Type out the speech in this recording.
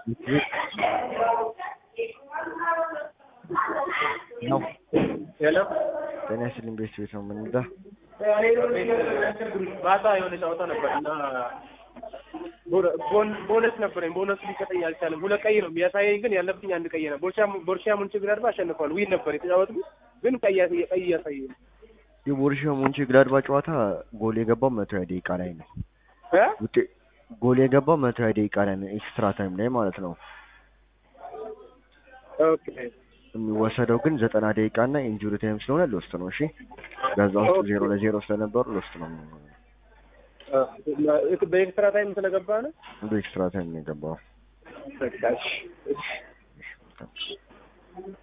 ነው ሄሎ ጤና ይስጥልኝ ቤት ቤት ነው የምንዳ ማታ የሆነ ጨዋታ ነበር እና ቦን- ቦነስ ነበረኝ። ቦነሱ ሊሰጠኝ አልቻለም። ሁለት ቀይ ነው የሚያሳየኝ፣ ግን ያለብኝ አንድ ቀይ ነው። ቦርሻ ቦርሻ ሙንችግላድባ አሸንፏል። ዊን ነበር የተጫወትኩት፣ ግን ቀይ ያሳየ- ቀይ ያሳየኝ የቦሩሺያ ሞንቼ ግላድባ ጨዋታ ጎል የገባው መቶ ሀያ ደቂቃ ላይ ነው። እ ውጤ ጎል የገባው መቶ ሀያ ደቂቃ ላይ ነው፣ ኤክስትራ ታይም ላይ ማለት ነው። ኦኬ የሚወሰደው ግን ዘጠና ደቂቃ እና ኢንጁሪ ታይም ስለሆነ ሎስት ነው። እሺ በዛ ውስጥ ኦኬ። ዜሮ ለዜሮ ስለነበሩ ሎስት ነው የሚሆነው። እ በኤክስትራ ታይም ስለገባ ነው። በኤክስትራ ታይም ነው የገባው። በቃ እሺ፣ እሺ።